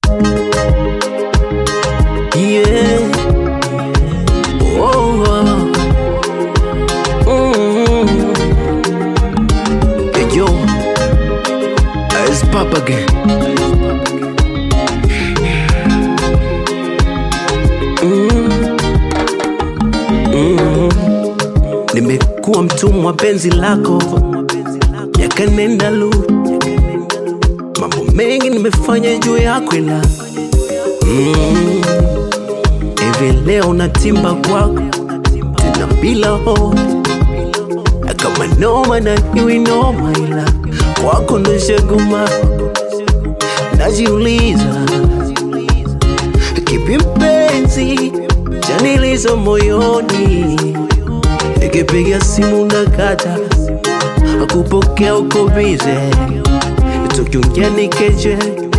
Yeah. Oh, oh. Mm. Hey, yo. It's Papa again. Mm. Mm. Nimekuwa mtumwa penzi lako yakanenda lu mambo mengi nimefanya juu yako ila mm. hivi leo natimba kwako tena bila ho kama noma na iwi noma ila kwako ndo shaguma najiuliza kipi mpenzi chanilizo moyoni nikipiga simu na kata akupokea uko bize tukiongea nikeje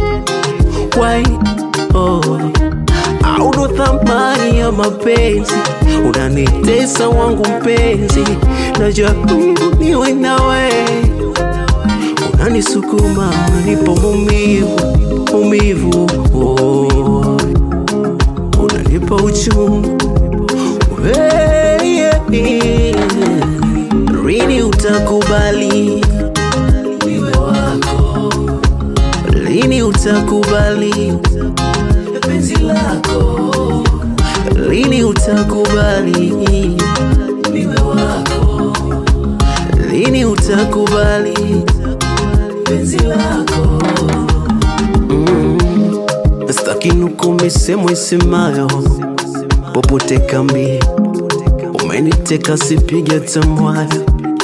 why oh au ndo thamani ya mapenzi unanitesa wangu mpenzi najaribu niwe nawe unanisukuma unanipa maumivu maumivu oh. unanipa uchungu Hey, yeah, yeah. Lini utakubali niwe wako? Lini utakubali penzi lako? Lini utakubali niwe wako? Lini utakubali penzi lako? Mm. Sitaki nuku misemo isemayo popote kambi, umeniteka sipige tamwayo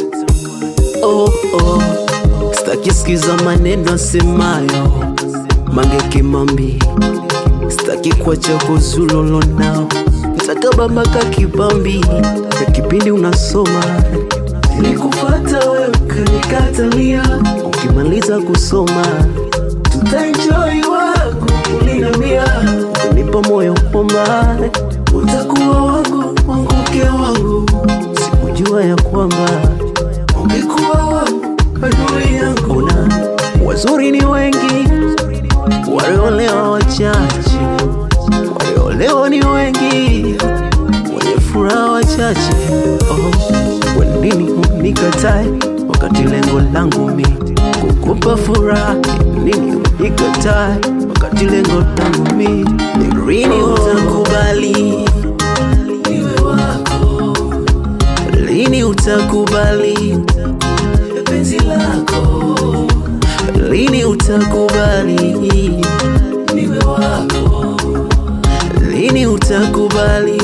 oh, oh. Sitaki sikiza maneno asemayo Mange Kimambi, sitaki kuacha kuzulolo nao ntakabambaka kibambi na kipindi unasoma nilikufata wewe ukanikatalia, ukimaliza kusoma tutaenjoy wako ulinambia kunipa moyo kwamba utakuwa wangu wangu mke wangu, sikujua ya kwamba ungekuwa wangu adui yangu. Na wazuri ni wengi, waliolewa wachache, waliolewa ni wengi, wenye furaha wachache. Oh, kwa nini unikatae wakati lengo langu mi kukupa furaha? Nini unikatae wakati lengo langu mi ni lini utakubali niwe wako? Lini utakubali penzi lako? Lini utakubali niwe wako? Lini utakubali